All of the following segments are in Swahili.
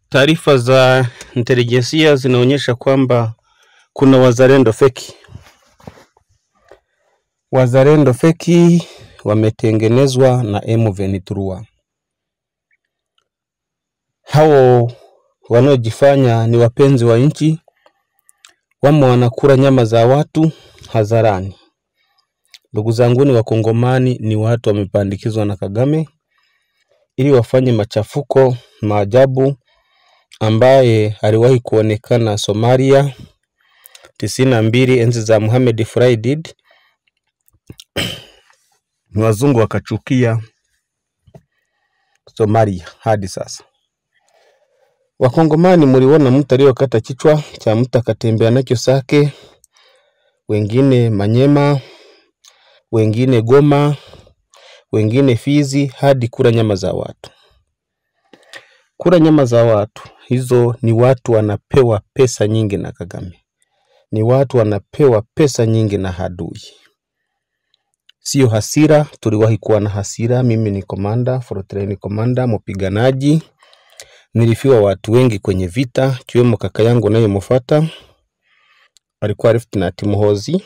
Taarifa za intelijensia zinaonyesha kwamba kuna wazalendo feki. Wazalendo feki wametengenezwa na M23. Hao wanaojifanya ni wapenzi wa nchi wamo wanakula nyama za watu hadharani. Ndugu zanguni Wakongomani ni watu wamepandikizwa na Kagame ili wafanye machafuko maajabu ambaye aliwahi kuonekana Somalia tisini na mbili enzi za Mohamed Friedid, ni wazungu wakachukia Somalia hadi sasa. Wakongomani mliona mtu aliyokata kichwa cha mtu akatembea nacho Sake, wengine Manyema, wengine Goma, wengine Fizi, hadi kula nyama za watu. Kula nyama za watu hizo ni watu wanapewa pesa nyingi na Kagame, ni watu wanapewa pesa nyingi na hadui, sio hasira. Tuliwahi kuwa na hasira. Mimi ni komanda Fortran, komanda mpiganaji, nilifiwa watu wengi kwenye vita, kiwemo kaka yangu nayemfuata alikuwa Lieutenant Muhoozi,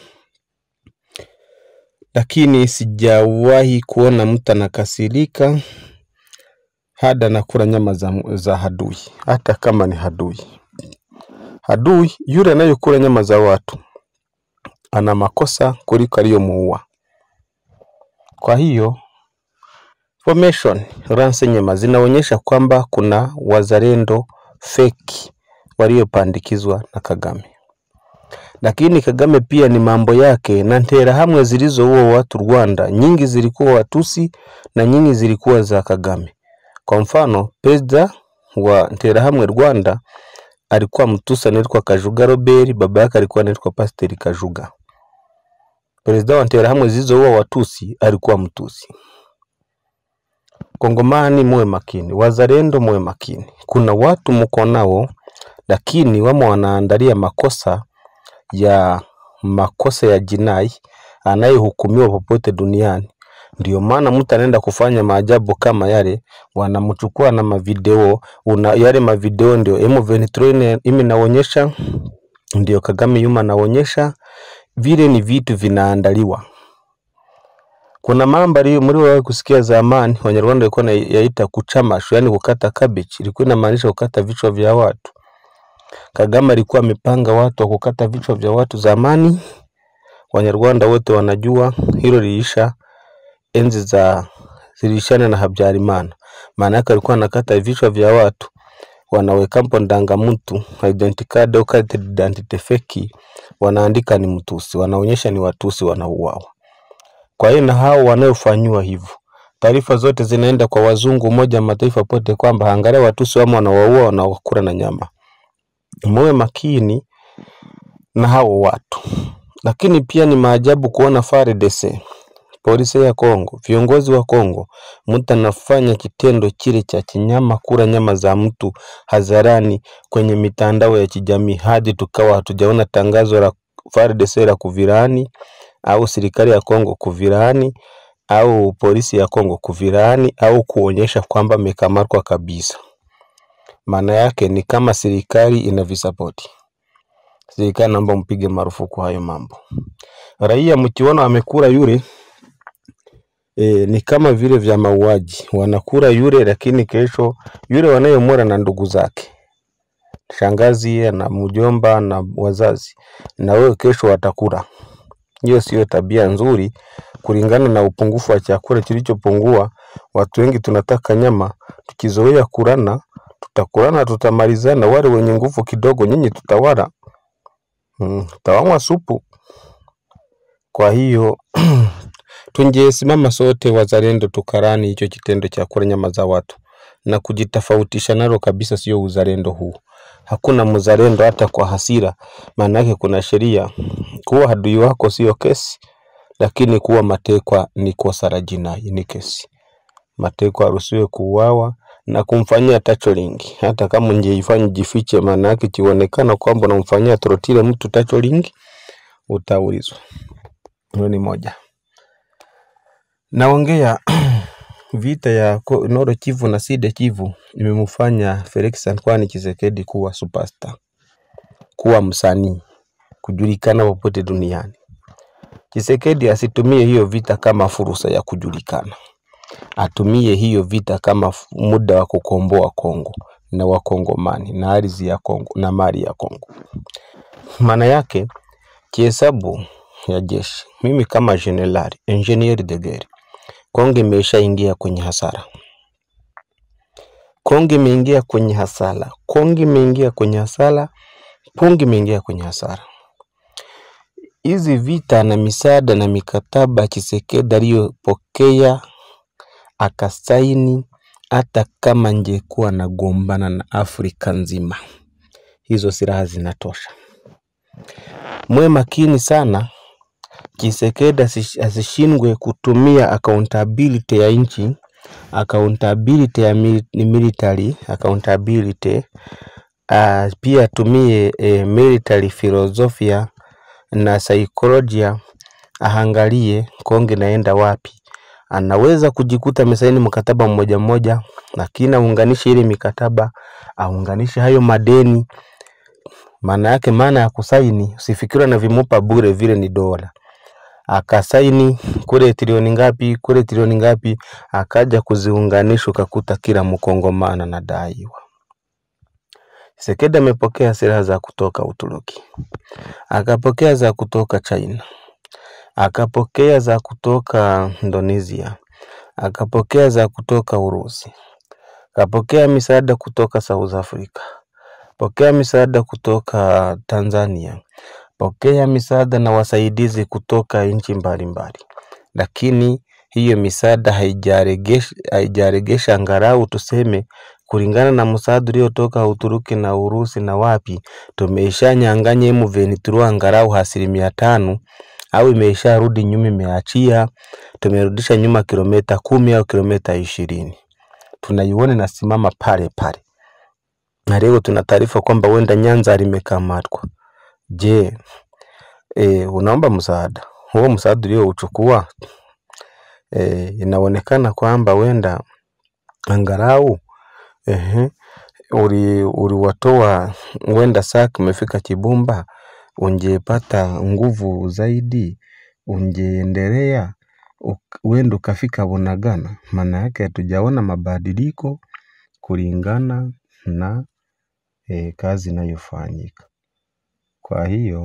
lakini sijawahi kuona mtu anakasirika hada nakula nyama za, za hadui, hata kama ni hadui. Hadui yule anayekula nyama za watu ana makosa kuliko aliyomuua. Kwa hiyo formation renseignement zinaonyesha kwamba kuna wazalendo feki waliopandikizwa na Kagame, lakini Kagame pia ni mambo yake na nterahamwe zilizoua watu Rwanda, nyingi zilikuwa Watusi na nyingi zilikuwa za Kagame. Kwa mfano perezida wa Nterahamwe Rwanda alikuwa Mtusi anaitwa Kajuga Robert, baba yake alikuwa anaitwa Pasiteri Kajuga. Perezida wa Nterahamwe zilizoua Watusi alikuwa Mtusi. Kongomani muwe makini, wazalendo muwe makini. Kuna watu mko nao, lakini wamo wanaandalia makosa ya makosa ya jinai anayehukumiwa popote duniani. Ndio maana mtu anaenda kufanya maajabu kama yale, wanamchukua na mavideo una, yale mavideo ndio M23 ime naonyesha, ndio Kagame yuma anaonyesha, vile ni vitu vinaandaliwa. Kuna mambo aliyo mliowahi kusikia zamani, Wanyarwanda walikuwa na yaita kuchamashu, yani kukata cabbage, ilikuwa inamaanisha kukata vichwa vya watu. Kagame alikuwa amepanga watu wa kukata vichwa vya watu zamani. Wanyarwanda wote wanajua hilo liisha enzi za zilishana na Habyarimana. Maana yake alikuwa anakata vichwa vya watu, wanaweka mpo ndangamuntu identity card au carte d'identité feki, wanaandika ni Mtusi, wanaonyesha ni Watusi wanauawa. Kwa hiyo na hao wanaofanyiwa hivyo, taarifa zote zinaenda kwa wazungu, Umoja wa Mataifa pote, kwamba angalia Watusi wamo wanawaua, wanawakula na nyama. Muwe makini na hao watu. Lakini pia ni maajabu kuona FARDC, polisi ya Kongo, viongozi wa Kongo, mtu anafanya kitendo kile cha kinyama, kula nyama za mtu hadharani kwenye mitandao ya kijamii, hadi tukawa hatujaona tangazo la FARDC la kuvirani au serikali ya Kongo kuvirani au polisi ya Kongo kuvirani au kuonyesha kwamba amekamatwa kabisa. Maana yake ni kama serikali inavisapoti. Serikali naomba mpige marufuku hayo mambo. Raia mkiona wamekula yule e, ni kama vile vya mauaji, wanakula yule, lakini kesho yule wanayemwona na ndugu zake, shangazi na mjomba na wazazi, na wewe kesho watakula. Hiyo siyo tabia nzuri, kulingana na upungufu wa chakula kilichopungua. Watu wengi tunataka nyama, tukizoea kulana, tutakulana, tutamalizana. Wale wenye nguvu kidogo, nyinyi tutawala, mm, tutawanywa supu. Kwa hiyo tungesimama sote wazalendo, tukarani hicho kitendo cha kula nyama za watu na kujitofautisha nalo kabisa, sio uzalendo huu. Hakuna mzalendo hata kwa hasira, maana yake kuna sheria. Kuwa adui wako sio kesi, lakini kuwa matekwa ni kosa la jinai, ni kesi. Matekwa haruhusiwi kuuawa na kumfanyia tacholing, hata kama ungeifanya jifiche, maana yake kionekana kwamba unamfanyia trotile mtu tacholing, utaulizwa. Hiyo ni moja. Naongea vita ya ko- Nord Kivu na Sud Kivu imemfanya Felix Antoine Tshisekedi kuwa superstar, kuwa msanii, kujulikana popote duniani. Tshisekedi asitumie hiyo vita kama fursa ya kujulikana, atumie hiyo vita kama f- muda wa kukomboa Kongo na Wakongomani na ardhi ya Kongo na mali ya Kongo. Maana yake kihesabu ya jeshi, mimi kama jenerali engineer de guerre, Kongo imeshaingia kwenye hasara. Kongo imeingia kwenye hasara. Kongo imeingia kwenye hasara. Kongo imeingia kwenye hasara. Hizi vita na misaada na mikataba Tshisekedi aliyopokea akasaini, hata kama ngekuwa nagombana na Afrika nzima, hizo silaha zinatosha. Mwe makini sana, Tshisekedi asish- asishindwe kutumia accountability ya nchi, accountability ya mil- ni military accountability uh, pia atumie eh, military philosophia na saikolojia, ahangalie Kongo inaenda wapi. Anaweza kujikuta amesaini mkataba mmoja mmoja, lakini aunganishe ile mikataba, aunganishe hayo madeni. Maana yake, maana ya kusaini, usifikiri na vimupa bure, vile ni dola. Akasaini kule trilioni ngapi, kule trilioni ngapi, akaja kuziunganisha, ukakuta kila mkongomana anadaiwa. Tshisekedi amepokea silaha za kutoka Uturuki, akapokea za kutoka China, akapokea za kutoka Indonesia, akapokea za kutoka Urusi, akapokea misaada kutoka South Africa, pokea misaada kutoka Tanzania, pokea misaada na wasaidizi kutoka nchi mbalimbali, lakini hiyo misaada haijaregesha haijaregesha angalau tuseme kulingana na msaada uliotoka Uturuki na Urusi na wapi, tumeshanyang'anya M23 angalau asilimia tano au imesharudi nyuma, imeachia tumerudisha nyuma kilomita kumi au kilomita ishirini, tunaiona inasimama pale pale, na leo tuna taarifa kwamba huenda Nyanza limekamatwa. Je, e, unaomba msaada huo, msaada uliouchukua e, inaonekana kwamba huenda angalau ehe, uli uliwatoa huenda Sake umefika Kibumba, ungepata nguvu zaidi, ungeendelea uk- huenda ukafika Bunagana. Maana yake hatujaona mabadiliko kulingana na e, kazi inayofanyika. Kwa hiyo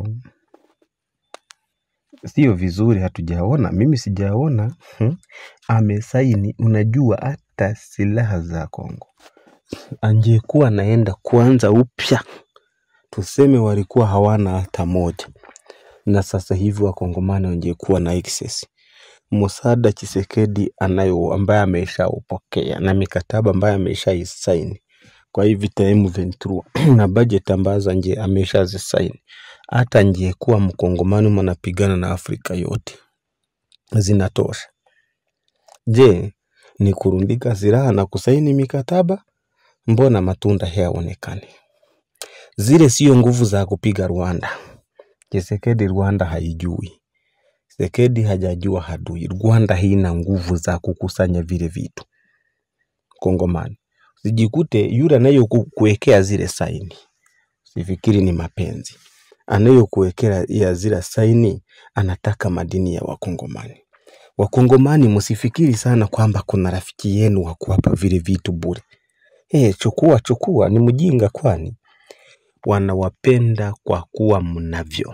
sio vizuri, hatujaona, mimi sijaona hmm, amesaini. Unajua hata silaha za Kongo angekuwa naenda kuanza upya, tuseme walikuwa hawana hata moja, na sasa hivi wakongomani wangekuwa na excess msaada Tshisekedi anayo ambaye ameshaupokea na mikataba ambayo ameshaisaini kwa hii vita ya M23 na budget ambazo nje ameshazisaini, hata angekuwa mkongomani mnapigana na Afrika yote zinatosha. Je, ni kurundika silaha na kusaini mikataba? Mbona matunda hayaonekani? Zile sio nguvu za kupiga Rwanda. Tshisekedi Rwanda haijui. Tshisekedi hajajua hadui. Rwanda haina nguvu za kukusanya vile vitu. Kongomani. Usijikute yule anayokuwekea zile saini. Sifikiri ni mapenzi. Anayokuwekea ya zile saini anataka madini ya Wakongomani. Wakongomani msifikiri sana kwamba kuna rafiki yenu wa kuwapa vile vitu bure. Eh, chukua chukua, ni mjinga kwani? Wanawapenda kwa kuwa mnavyo,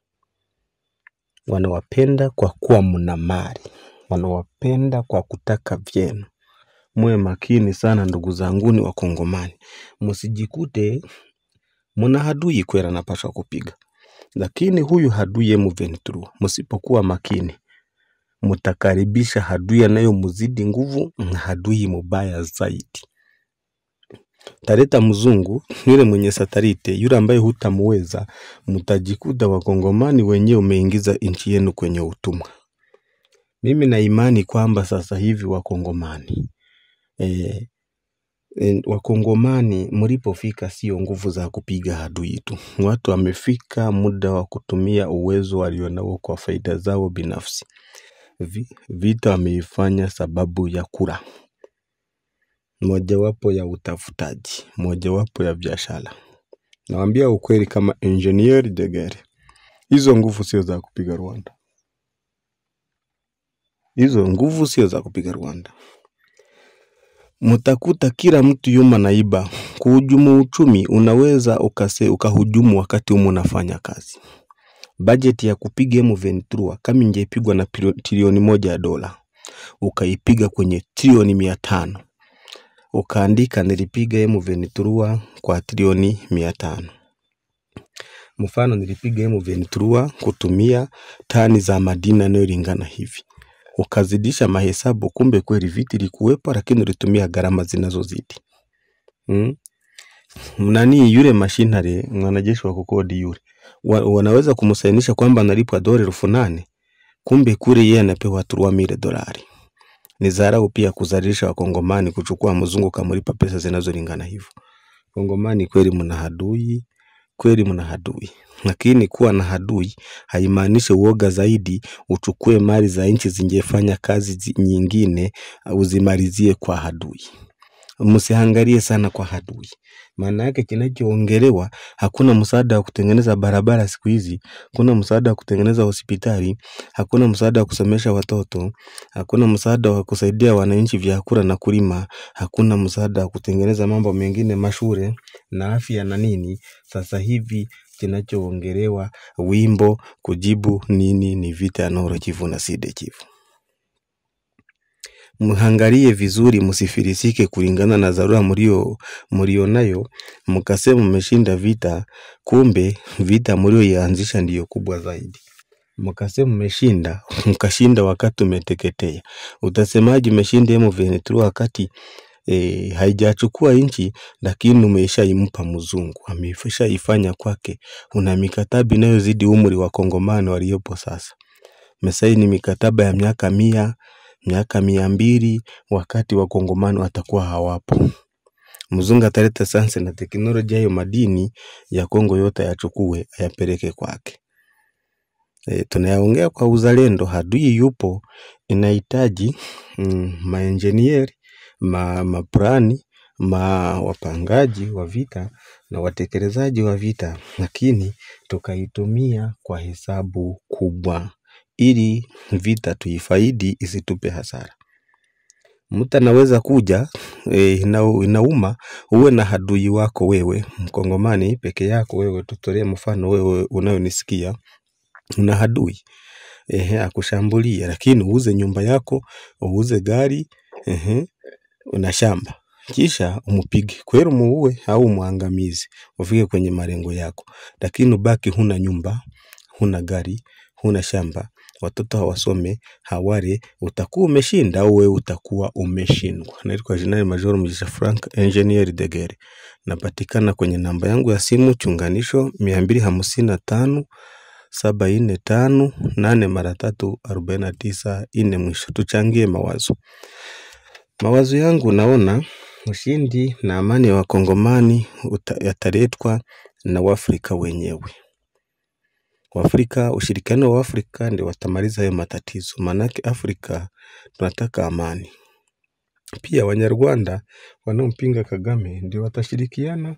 wanawapenda kwa kuwa mna mali, wanawapenda kwa kutaka vyenu. Muwe makini sana ndugu zanguni Wakongomani, msijikute mna hadui kweli anapaswa kupiga, lakini huyu hadui M23, msipokuwa makini mtakaribisha hadui anayomzidi nguvu na hadui mubaya zaidi. Taleta mzungu yule mwenye satarite yule ambaye hutamuweza, mtajikuta wakongomani wenyewe umeingiza nchi yenu kwenye utumwa. Mimi na imani kwamba sasa hivi wakongomani e, e, wakongomani mlipofika sio nguvu za kupiga adui tu. Watu wamefika muda wa kutumia uwezo walionao kwa faida zao binafsi. vi, vita wameifanya sababu ya kura, mojawapo ya utafutaji, mojawapo ya biashara. Nawambia ukweli kama engineer Jegere, hizo nguvu sio za kupiga Rwanda, hizo nguvu sio za kupiga Rwanda. Mtakuta kila mtu yuma naiba. Kuhujumu uchumi unaweza ukase, ukahujumu wakati umu unafanya kazi. Bajeti ya kupiga M23 kama ingepigwa na pilo- trilioni moja ya dola ukaipiga kwenye trilioni mia tano ukaandika nilipiga M23 kwa trilioni mia tano mfano nilipiga M23 kutumia tani za madini yanayolingana hivi ukazidisha mahesabu, kumbe kweli viti ilikuwepo, lakini ulitumia gharama zinazozidi mm? Nani yule mashinari mwanajeshi wa kukodi yule wa, wanaweza kumsainisha kwamba analipwa dola elfu nane kumbe kule yeye anapewa turua mile dolari. Ni dharau pia kuzalisha wakongomani, kuchukua mzungu kamlipa pesa zinazolingana hivyo. Kongomani kweli mna hadui, kweli mna hadui, lakini kuwa na hadui haimaanishi uoga zaidi uchukue mali za nchi zingefanya kazi zi- nyingine uzimalizie kwa hadui. Msiangalie sana kwa hadui, maana yake kinachoongelewa, hakuna msaada wa kutengeneza barabara siku hizi, hakuna msaada wa kutengeneza hospitali, hakuna msaada wa kusomesha watoto, hakuna msaada wa kusaidia wananchi vyakula na kulima, hakuna msaada wa kutengeneza mambo mengine mashule na afya na nini. Sasa hivi kinachoongelewa wimbo kujibu nini ni vita ya Nord Kivu na Sud Kivu. Mhangalie vizuri, msifilisike kulingana na dharura mlio mlio nayo, mkasema mmeshinda vita, kumbe vita mlioianzisha ndiyo kubwa zaidi. Mkasema mmeshinda, mkashinda wakati umeteketea. Utasemaje umeshinda M23 wakati e, haijachukua nchi, lakini umeshaimpa mzungu, ameshaifanya kwake. Una mikataba inayozidi umri wa kongomani waliopo sasa. Mesaini mikataba ya miaka mia miaka mia mbili wakati wakongomani watakuwa hawapo. Mzungu ataleta sayansi na teknolojia, hayo madini ya Kongo yote ayachukue ayapeleke kwake. E, tunayaongea kwa uzalendo, hadui yupo, inahitaji mm, maenjinieri ma, maprani ma wapangaji wa vita na watekelezaji wa vita, lakini tukaitumia kwa hesabu kubwa ili vita tuifaidi isitupe hasara. Mtu anaweza kuja e, ina, inauma uwe na hadui wako wewe mkongomani peke yako wewe, tutolee mfano wewe unayonisikia una hadui ehe, akushambulia, lakini uuze nyumba yako, uuze gari ehe, una shamba kisha umpige kweli, muue au muangamizi, ufike kwenye malengo yako, lakini ubaki huna nyumba, huna gari, huna shamba, watoto hawasome, hawale, utakuwa umeshinda au wewe utakuwa umeshindwa. Naitwa Jenerali Major Mugisha Frank, Engineer Degere. Napatikana kwenye namba yangu ya simu chunganisho mia mbili hamsini na tano saba nne tano nane mara tatu arobaini na tisa nne mwisho. Tuchangie mawazo. Mawazo yangu naona ushindi na amani ya wakongomani uta- yataletwa na Waafrika wenyewe. Waafrika, ushirikiano wa Afrika ndio watamaliza hayo matatizo, maanake Afrika tunataka amani. Pia Wanyarwanda wanaompinga Kagame ndio watashirikiana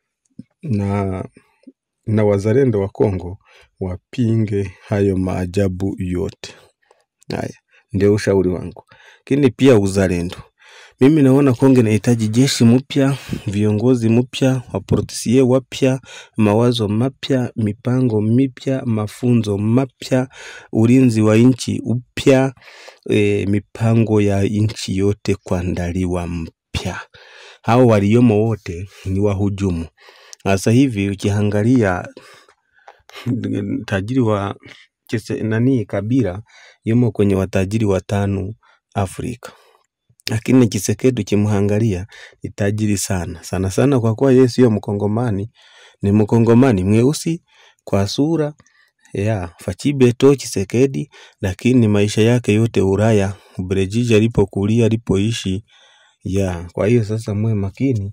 na na wazalendo wa Kongo wapinge hayo maajabu yote. Haya ndio ushauri wangu, lakini pia uzalendo. Mimi naona Kongo inahitaji jeshi mpya, viongozi mpya, wapolisie wapya, mawazo mapya, mipango mipya, mafunzo mapya, ulinzi wa nchi upya, e, mipango ya nchi yote kuandaliwa mpya. Hao waliomo wote ni wahujumu. Sasa hivi ukiangalia tajiri wa kise, nani Kabila yumo kwenye watajiri watano Afrika, lakini Chisekedi ukimwangalia ni tajiri sana sana sana, kwa kuwa yeye sio mkongomani, ni mkongomani mweusi kwa sura ya Fachibeto Chisekedi, lakini maisha yake yote Ulaya, Ubelgiji alipokulia alipoishi ya. Kwa hiyo sasa muwe makini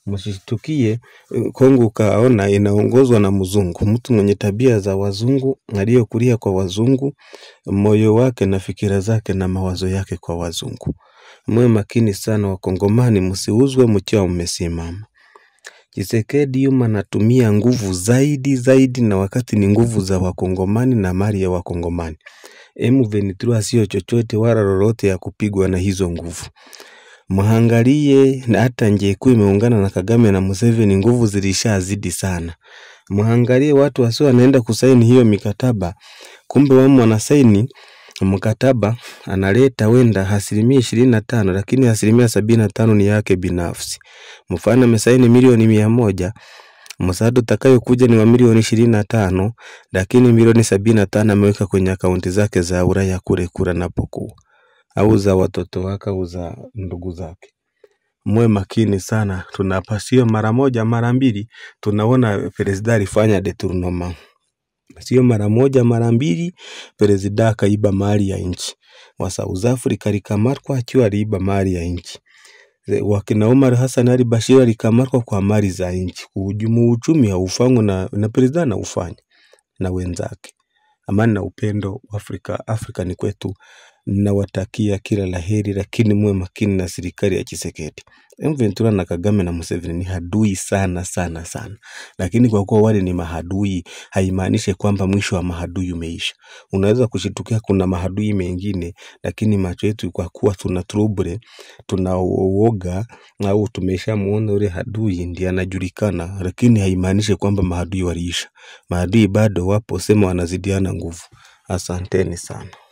msishtukie eh, Kongo ukaona inaongozwa na mzungu, mtu mwenye tabia za wazungu, aliyokulia kwa wazungu, moyo wake na fikira zake na mawazo yake kwa wazungu. Mwe makini sana Wakongomani, msiuzwe mkiwa mmesimama. Chisekedi yuma anatumia nguvu zaidi zaidi, na wakati ni nguvu za Wakongomani na mali ya Wakongomani. M23 sio chochote wala lolote ya kupigwa na hizo nguvu. Mwangalie na hata Njekuu imeungana na Kagame na Museveni, nguvu zilishazidi sana. Mwangalie watu wasio wanaenda kusaini hiyo mikataba, kumbe wamo wanasaini mkataba analeta wenda asilimia ishirini na tano lakini asilimia sabini na tano ni yake binafsi. Mfano amesaini milioni mia moja msaada utakayokuja ni wa milioni ishirini na tano lakini milioni sabini na tano ameweka kwenye akaunti zake za Ulaya kule kura napokuwa au za watoto wake au za ndugu zake. Mwe makini sana, tunapasio mara moja mara mbili, tunaona presida alifanya detournement, sio mara moja mara mbili. Presida akaiba mali ya nchi wa South Africa alikamatwa akiwa aliiba mali ya nchi. Ze- Wakina Omar Hassan Ali Bashir alikamatwa kwa mali za nchi. Kuhujumu uchumi haufanywi na, na presida anaufanya na wenzake. Amani na upendo Afrika, Afrika ni kwetu. Nawatakia kila laheri, lakini muwe makini na serikali ya Tshisekedi. M23 na Kagame na Museveni ni hadui sana sana sana, lakini kwa kuwa wale ni mahadui haimaanishi kwamba mwisho wa mahadui umeisha. Unaweza kushitukia kuna mahadui mengine, lakini macho yetu kwa kuwa tuna trouble, tuna uoga au tumeshamuona ule hadui ndiye anajulikana, lakini haimaanishi kwamba mahadui waliisha. Maadui bado wapo, sema wanazidiana nguvu. Asanteni sana.